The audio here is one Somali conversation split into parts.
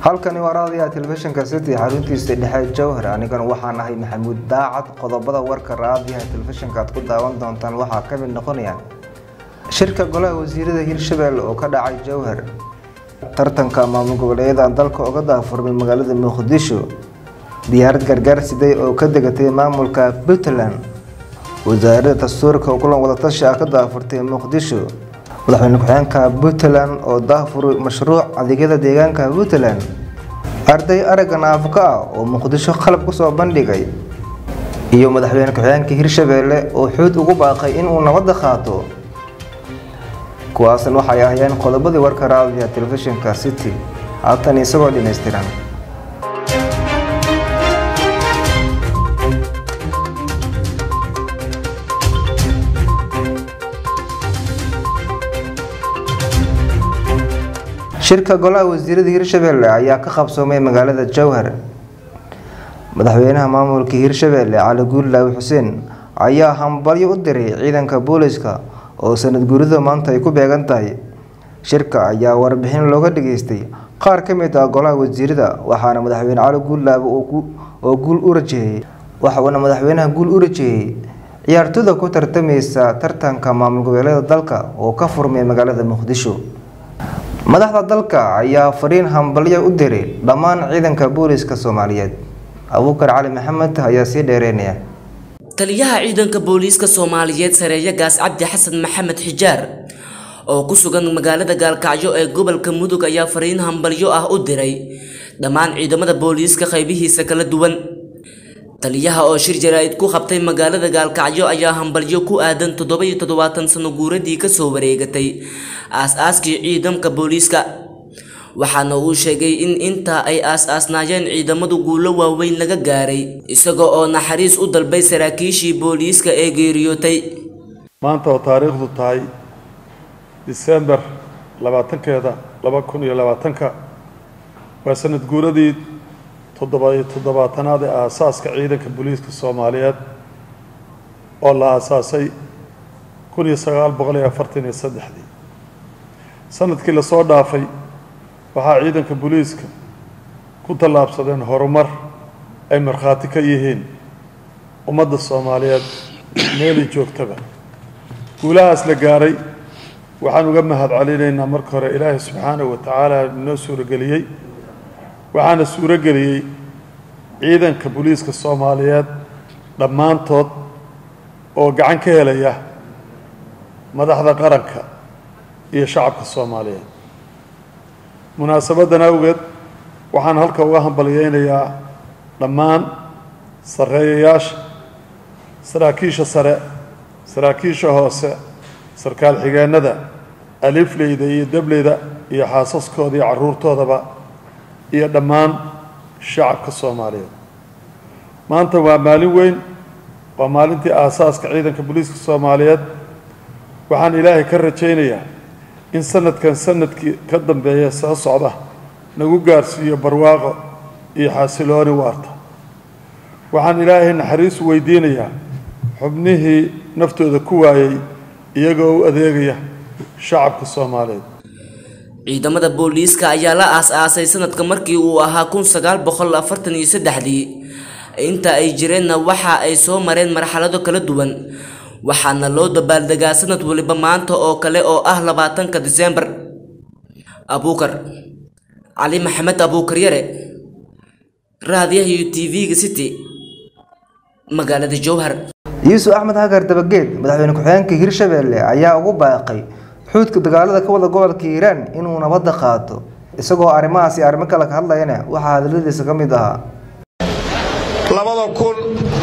halkani waa raadiyaha telefishinka city xaruntiisa dhexe jowhar anigana waxaan ahay maxamuud daacad qodobada warka raadiyaha telefishinka aad ku daawan doontaan waxaa ka mid noqonaya shirka golaha wasiirada hirshabelle oo ka dhacay jowhar tartanka maamul goboleedyada dalka uga daafurmay magaalada muqdisho diyaarad gargaar siday oo ka degatay maamulka puntland wasaaradda dastuurka oo kulan wadatashi ah ka daafurtay muqdisho madaxweyne ku-xigeenka puntland oo daafuri mashruuc adeegyada deegaanka puntland arday aragga naafka ah oo muqdisho qalab kusoo bandhigay iyo madaxweyne ku-xigeenka hirshabelle oo xuud ugu baaqay inuu nabadda qaato kuwaasan waxay ahaayeen qodobadii warka raadiya telefishinka city haatan isagoo dhammaystiran shirka golaha wasiirada hirshabelle ayaa ka qabsoomay magaalada jowhar madaxweynaha maamulka hirshabelle cali guulaawi xuseen ayaa hambalyo u diray ciidanka booliska oo sanad guurida maanta ay ku beegan tahay shirka ayaa warbixin looga dhageystay qaar ka mid ah golaha wasiirada waxaana madaxweyne cali guulaawi oo guul u rajeeyey waxauna madaxweynaha guul u rajeeyey ciyaartooyda ku tartamaysa tartanka maamul goboleeda dalka oo ka furmay magaalada muqdisho madaxda dalka ayaa fariin hambalyo u diray dhammaan ciidanka booliska soomaaliyeed abuukar cali maxamed ayaa sii dheereynaya taliyaha ciidanka booliiska soomaaliyeed sareeya gaas cabdi xasan maxamed xijaar oo ku sugan magaalada gaalkacyo ee gobolka mudug ayaa fariin hambalyo ah u diray dhammaan ciidamada booliiska qaybihiisa kala duwan taliyaha oo shir jaraa'id ku qabtay magaalada gaalkacyo ayaa hambalyo ku aadan toddoba iyo toddobaatan sano guuradii kasoo wareegatay aas-aaskii ciidamka booliiska waxaana uu sheegay in intaa ay aas-aasnaayeen ciidamadu guulo waaweyn laga gaaray isaga oo naxariis u dalbay saraakiishii booliiska ee geeriyootay maanta oo taariikhdu tahay disembar labaatankeeda laba kun iyo labaatanka waa sanad guuradii toddoba-iyo toddobaatanaad ee aasaaska ciidanka booliiska soomaaliyeed oo la aasaasay kun iyo sagaal boqol iyo afartan iyo saddexdii sanadkii lasoo dhaafay waxaa ciidanka booliiska ku tallaabsadeen horumar ay markhaati ka yihiin ummadda soomaaliyeed meelay joogtaba guulahaas la gaaray waxaan uga mahad celinaynaa marka hore ilaahay subxaanahu wa tacaala inoo suurageliyey waxaana suurageliyey ciidanka booliiska soomaaliyeed dhammaantood oo gacan ka helaya madaxda qaranka iyo shacabka soomaaliyeed munaasabaddan awgeed waxaan halka uga hambalyeynayaa dhammaan sarreeyayaasha saraakiisha sare saraakiisha hoose sarkaal xigeennada alifleyda iyo dableyda iyo xaasaskooda iyo carruurtoodaba iyo dhammaan shacabka soomaaliyeed maanta waa maalin weyn waa maalintii aasaaska ciidanka booliiska soomaaliyeed waxaan ilaahay ka rajaynayaa in sanadkan sanadkii ka dambeeya soo socda nagu gaarsiiyo barwaaqo iyo xasilooni waarta waxaan ilaahay naxariis weydiinayaa xubnihii naftooda ku waayey iyagoo u adeegaya shacabka soomaaliyeed ciidamada booliiska ayaa la aas-aasay sanadka markii uu ahaa kun sagaal boqol afartan iyo saddexdii inta ay jireenna waxa ay soo mareen marxalado kala duwan waxaana loo dabaaldegaa sanad waliba maanta oo kale oo ah labaatanka disembar abuukar cali maxamed abuukar yare raadiyaha iyo t v-ga city magaalada jowhar yuusuf axmed hagar dabageed madaxweyne ku-xigeenka hirshabelle ayaa ugu baaqay xuudka dagaalada ka wada gobolka hiiraan inuu nabadda qaato isagoo arrimahaasi arrimo kale ka hadlayana waxaa hadaladiisa ka mid ahaa labada kun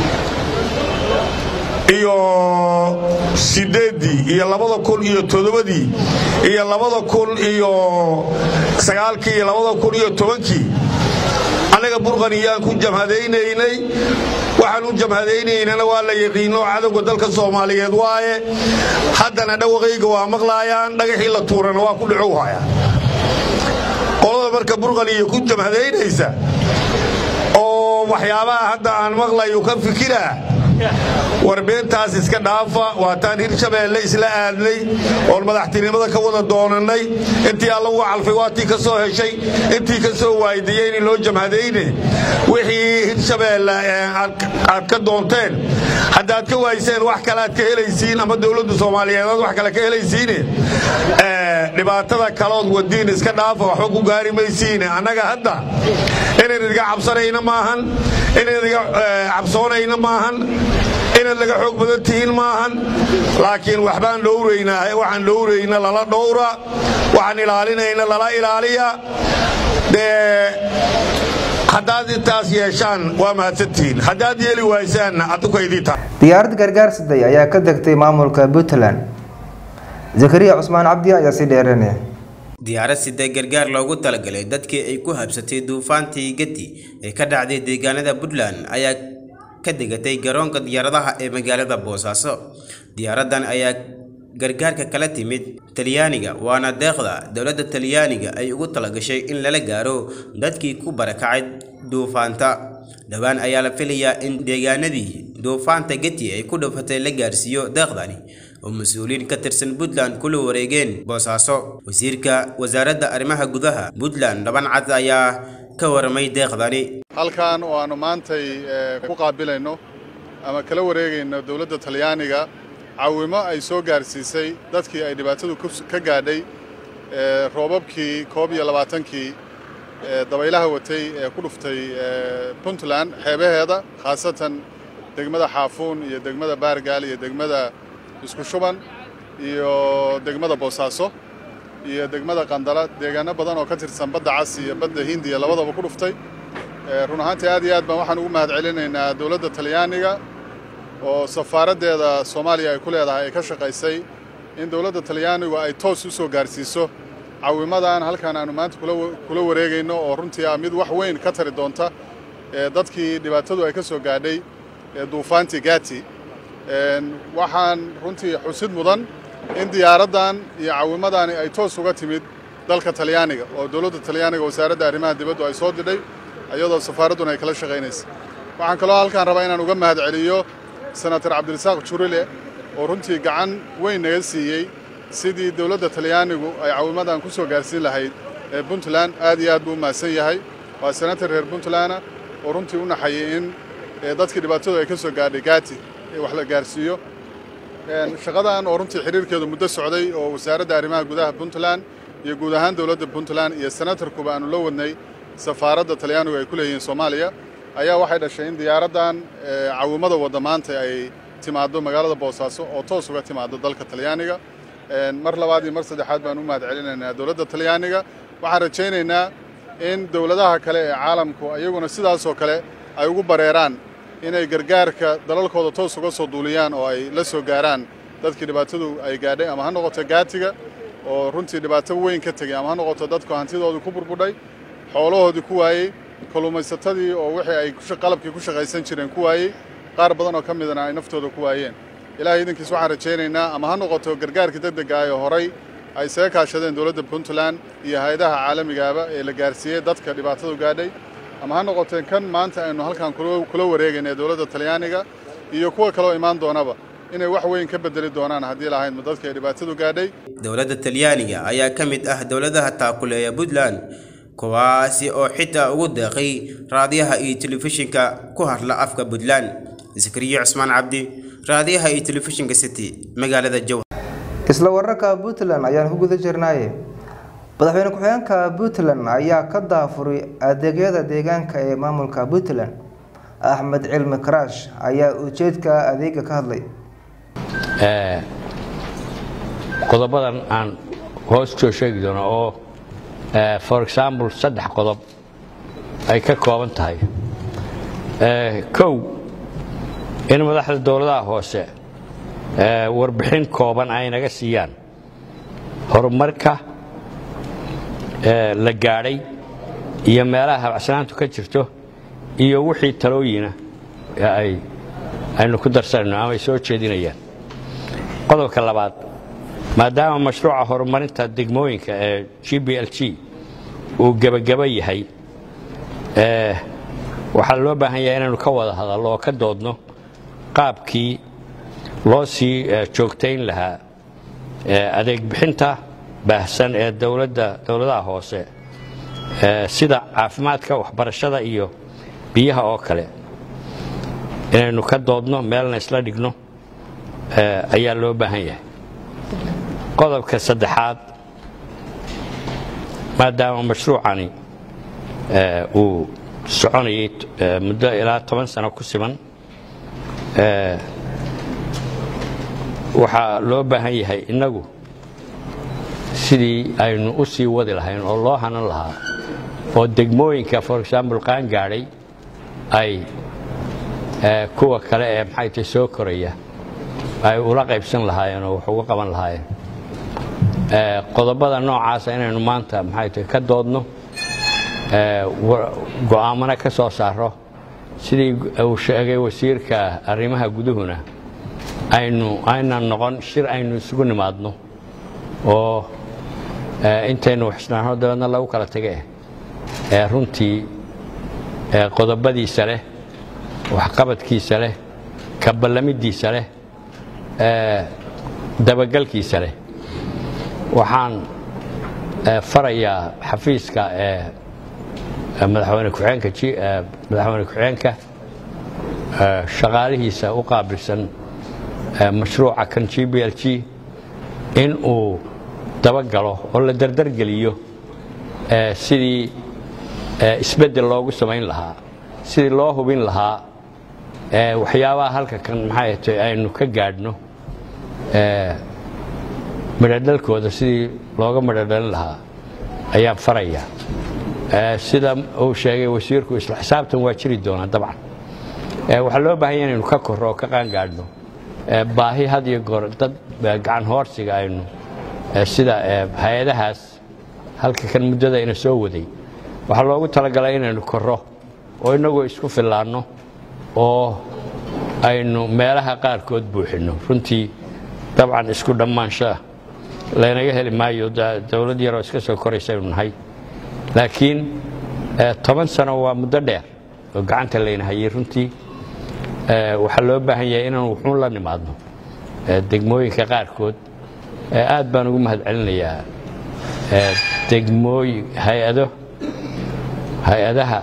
iyo sideeddii iyo labada kun iyo toddobadii iyo labada kun iyo sagaalkii iyo labada kun iyo tobankii annaga burqaniyaan ku jamhadaynaynay waxaan u jamhadaynaynana waa la yaqiino cadowga dalka soomaaliyeed waaye haddana dhawaqayga waa maqlaayaan dhagaxii la tuurana waa ku dhicow hayaan qolada marka burqaniya ku jamhadaynaysa oo waxyaabaha hadda aan maqlayo ka fikiraa war beentaas iska dhaafa waataan hirshabeelle isla aadnay oon madaxtinimada ka wada doonannay intii alla uga calfay waatii ka soo heshay intii ka soo waaydiiyeyni loo jamhadayne wixii hirshabeelle aad ka doonteen haddaad ka waayseen wax kale aad ka helaysiin ama dowladda soomaaliyeed aad wax kale ka helaysiine dhibaatada kalood wadiin iska dhaafa waxba ku gaari maysiine annaga hadda inayn iga cabsanayna maahan inayn iga cabsoonayna maahan inaad laga xoog badan tihiin maahan laakiin waxbaan dhowraynaa waxaan dhowrayna lala dhowra waxaan ilaalinayna lala ilaaliya dee haddaad intaas yeeshaan waa mahadsantihiin haddaad yeeli waysaanna addukaydii tahay diyaarad gargaar siday ayaa ka degtay maamulka puntland zakariya cusmaan cabdi ayaa sii dheeranaya diyaarad sida gargaar loogu talagalay dadkii ay ku habsatay duufaantii gati ee ka dhacday deegaanada puntland ayaa ka degatay garoonka diyaaradaha ee magaalada boosaaso diyaaradan ayaa gargaarka kala timid talyaaniga waana deeqda dowladda talyaaniga ay ugu talagashay in lala gaaro dadkii ku barakacay duufaanta dhowaan ayaa la filayaa in deegaanadii duufaanta geti ay ku dhufatay la gaarsiiyo deeqdani oo mas-uuliyiin ka tirsan puntland kula wareegeen boosaaso wasiirka wasaaradda arrimaha gudaha puntland dhaban cad ayaa ka waramay deeqdani halkan oo aanu maantay ku qaabilayno ama kala wareegayno dowladda talyaaniga caawimo ay soo gaarsiisay dadkii ay dhibaatadu ka gaadhay roobabkii koob iyo labaatankii dabaylaha watay ee ku dhuftay puntland xeebaheeda khaasatan degmada xaafuun iyo degmada baargaal iyo degmada isku shuban iyo degmada boosaaso iyo degmada qandala deegaano badan oo ka tirsan badda cas iyo badda hindiya labadaba ku dhuftay run ahaantii aad iyo aad baan waxaan ugu mahad celinaynaa dowladda talyaaniga oo safaaraddeeda soomaaliya ay ku leedahay ay ka shaqaysay in dowladda talyaanigu ay toos u soo gaarsiiso caawimadan halkan aanu maanta kula wareegayno oo runtii ah mid wax weyn ka tari doonta dadkii dhibaatadu ay ka soo gaadhay duufaantii gati waxaan runtii xusid mudan in diyaaraddan iyo caawimadani ay toos uga timid dalka talyaaniga oo dowladda talyaaniga wasaaradda arrimaha dibaddu ay soo didhay iyadoo safaaradduna ay kala shaqaynaysa waxaan kaloo halkaan rabaa inaan uga mahad celiyo senator cabdirasaaq jurile oo runtii gacan weyn naga siiyey sidii dowladda talyaanigu ay caawimadan ku soo gaarsiin lahayd ee puntland aad iyo aad buu u mahadsan yahay waa senator reer puntlanda oo runtii u naxayay in dadkii dhibaatadu ay ka soo gaadhay gati wax la gaarsiiyo shaqadan oo runtii xiriirkeedu muddo socday oo wasaaradda arrimaha gudaha puntland iyo guud ahaan dowladda puntland iyo senatarkuba aanu la wadnay safaaradda talyaanigu ay ku leeyihiin soomaaliya ayaa waxay dhashay in diyaaraddan caawimada wadda maanta ay timaaddo magaalada boosaaso oo toos uga timaaddo dalka talyaaniga mar labaad iyo mar saddexaad baan u mahad celinaynaa dowladda talyaaniga waxaan rajaynaynaa in dowladaha kale ee caalamku iyaguna sidaasoo kale ay ugu bareeraan inay gargaarka dalalkooda toos uga soo duuliyaan oo ay la soo gaaraan dadkii dhibaatadu ay gaadhay ama ha noqoto gaatiga oo runtii dhibaato weyn ka tegay ama ha noqoto dadku hantidoodii ku burbudhay xoolahoodii ku waayey kalluumaysatadii oo wixii ay qalabkii ku shaqaysan jireen ku waayey qaar badan oo ka midana ay naftooda ku waayeen ilaahay idinkiis waxaan rajaynaynaa ama ha noqoto gargaarkii degdega ah ee horay ay isaga kaashadeen dowladda puntland iyo hay-adaha caalamigaaba ee la gaarsiiyey dadka dhibaatadu gaadhay ama ha noqoteen kan maanta aynu halkan kula wareegayna ee dowladda talyaaniga iyo kuwa kaloo imaan doonaba inay wax weyn ka bedeli doonaan haddii lahaydma dadka ay dhibaatadu gaadhay dowladda talyaaniga ayaa ka mid ah dowladaha taakuleeya puntland kuwaasi oo xitaa ugu deeqay raadiyaha iyo telefishinka ku hadla afka puntland zakariya cusmaan cabdi raadiyaha iyo telefishinka city magaalada jowhar isla wararka puntland ayaan ku guda jirnaaye madaxweyne ku-xigeenka puntland ayaa ka daafuray adeegyada deegaanka ee maamulka puntland axmed cilmi karaash ayaa ujeedka adeega ka hadlay qodobadan aan hoos kusoo sheegi doono oo for example saddex qodob ay ka kooban tahay kow in madaxda dowladaha hoose warbixin kooban ay naga siiyaan horumarka la gaadhay iyo meelaha habacsanaantu ka jirto iyo wixii talooyina ay aynu ku darsanayno ama ay soo jeedinayaan qodobka labaad maadaama mashruuca horumarinta degmooyinka ee g b l g uu gebagaba yahay waxaa loo baahan yahay inaynu ka wada hadallo oo ka doodno qaabkii loo sii joogtayn lahaa adeeg bixinta baahsan ee dowladda dowladaha hoose sida caafimaadka waxbarashada iyo biyaha oo kale inaynu ka doodno meelna isla dhigno ayaa loo baahan yahay qodobka saddexaad maadaama mashruucani uu soconayay muddo ilaa toban sano ku siman waxaa loo baahan yahay innagu sidii aynu u sii wadi lahayn oo loo hanan lahaa oo degmooyinka for example qaan gaadhay ay kuwa kale ee maxay tay soo koraya ay ula qaybsan lahaayeen oo wax uga qaban lahaayeen qodobada noocaasa inaynu maanta maxay tay ka doodno go'aamana ka soo saaro sidii uu sheegay wasiirka arrimaha guduhuna aynu aynan noqon shir aynu isugu nimaadno oo intaynu waxisnaano dabeedna lagu kala tage ee runtii qodobadiisa leh waxqabadkiisa leh kaballamidiisa leh dabagalkiisa leh waxaan farayaa xafiiska madaxweyne ku-xeenka madaxweyne ku-xeenka shaqaalihiisa u qaabilsan mashruuca kan g b l g in uu dabagalo oo la dardargeliyo sidii isbeddel loogu samayn lahaa sidii loo hubin lahaa waxyaabaha halka kan maxay tay aynu ka gaadhno midhodhalkooda sidii looga midhodhalin lahaa ayaan farayaa sida uu sheegay wasiirku isla xisaabtan waa jiri doonaa dabcan waxaa loo baahan ya inaynu ka korro oo ka qaangaadhno baahi had iyo goor dad gacan hoorsiga aynu sida hay-adahaas halka kan muddada ina soo waday waxaa loogu talagalay inaynu korro oo inagoo isku fillaanno oo aynu meelaha qaarkood buuxinno runtii dabcan isku dhammaanshaa laynaga heli maayo dowlad yaroo iska soo koraysaynu nahay laakiin toban sano waa muddo dheer oo gacanta layna hayay runtii waxaa loo baahan yahay inaan wuxuun la nimaadno degmooyinka qaarkood aad baan ugu mahad celinayaa degmooyin hay-ado hay-adaha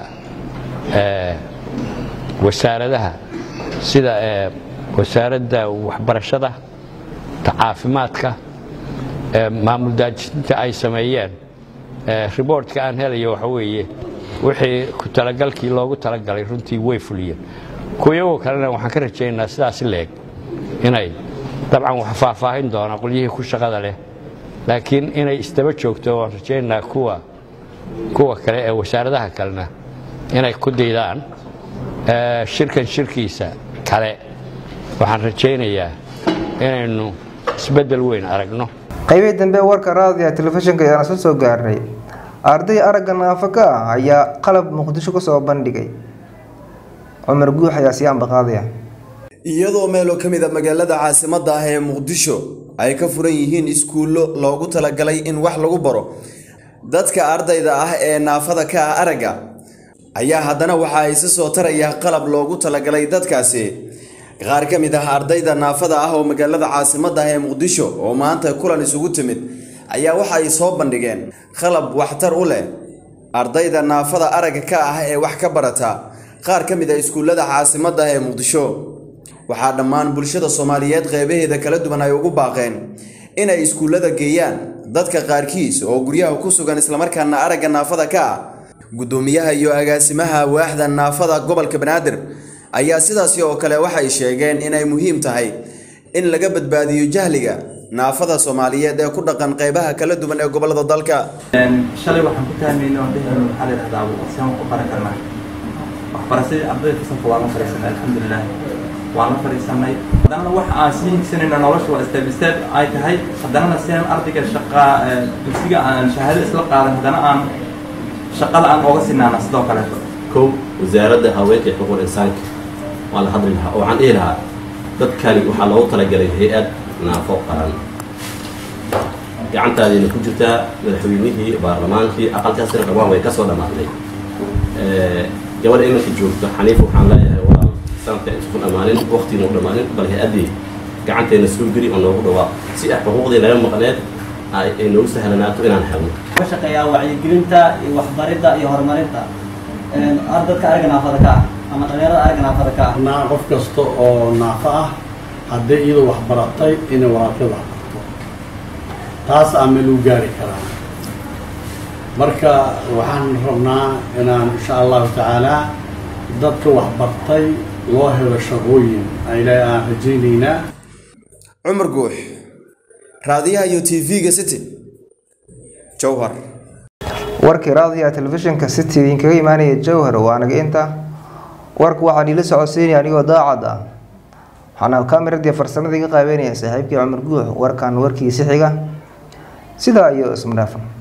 wasaaradaha sida wasaaradda waxbarashada caafimaadka maamul daajinta ay sameeyeen riboortka aan helayo waxa weeye wixii ku talagalkii loogu talagalay runtii way fuliyeen kuyagoo kalena waxaan ka rajaynaynaa sidaasi leeg inay dabcan wax faahfaahin doona qolyihii ku shaqada leh laakiin inay isdaba joogto waan rajaynaynaa kuwa kuwa kale ee wasaaradaha kalena inay ku daydaan shirkan shirkiisa kale waxaan rajaynayaa inaynu isbeddel weyn aragno qaybihii dambe warka raadiga telefishinka ayaan isla soo gaarnay arday aragga naafo ka ah ayaa qalab muqdisho kusoo bandhigay cumar guux ayaa sii ambaqaadaya iyadoo meelo ka mid a magaalada caasimadda ah ee muqdisho ay ka furan yihiin iskuullo loogu talagalay in wax lagu baro dadka ardayda ah ee naafada ka ah aragga ayaa haddana waxa ay si soo taraya qalab loogu talagalay dadkaasi qaar ka mid ah ardayda naafada ah oo magaalada caasimadda ah ee muqdisho oo maanta kulan isugu timid ayaa waxa ay soo bandhigeen qalab waxtar u leh ardayda naafada aragga ka ah ee wax ka barata qaar ka mid a iskuullada caasimadda ah ee muqdisho waxaa dhammaan bulshada soomaaliyeed qeybaheeda kala duwan ay ugu baaqeen inay iskuullada geeyaan dadka qaarkiis oo guryaha ku sugan islamarkaana aragga naafada ka ah guddoomiyaha iyo agaasimaha waaxda naafada gobolka banaadir ayaa sidaasi oo kale waxay sheegeen inay muhiim tahay in laga badbaadiyo jahliga naafada soomaaliyeed ee ku dhaqan qeybaha kala duwan ee gobolada dalka shalay waxaan ku tahmayna oo dhehayno maxaa la yidhahdaa saan ku baran karnaa waxbarashadii ardayda fasalka waa la fariisanay alxamdulilah waan la fariisanay haddana wax aan sii higsanayna nolosha waa step step ay tahay haddanana sidaan ardayga shaqa dugsiga aan shahaado isla qaadan haddana aan shaqada aan ooga sinaana sidoo kaleeto kow wasaaradda haweenka iyo xuquuq insaanka waa la hadli lahaa oo waxaan dhihi lahaa dadkani waxaa loogu talagalay hay-ad naafo qaran gacantaadiina ku jirtaa madaxweynihii baarlamaankii aqalkaas sina qabaan way ka soo dhammaatay gabadha iminka joogto xaniif waxaan leeyahay walaal sanadka isku dhammaanin waqtiina u dhammaanin bal hay-addii gacanteena soo geli oo noogu dhawaa si ah xuquuqdii naga maqneed ay ay noogu sahlanaato inaan helno ka shaqeeyaa wacyigelinta iyo waxbaridda iyo horumarinta ardadka ariga naafada ka ah ama dhalinyarada ariga naafada ka ah naa qof kasta oo naafo ah haddii iyadu wax baratay inay walaalkeed wax barto taas aa meel u gaari karaa marka waxaan rabnaa inaan insha allahu tacaala dadka wax bartay loo helo shaqooyin ayla aan rajaynaynaa cumar guux raadiyaha iyo tv-ga city jowhar warkii raadiyaha telefishinka city idinkaga imaanaya jowhar waa anaga inta warka waxaan iila socodsiinaya anigoo daacad ah waxaana kaamiradiiyo farsamadii ka qaabeynaya saaxiibkii cumar guux warkan warkiisi xiga sidaa iyo ismudhaafan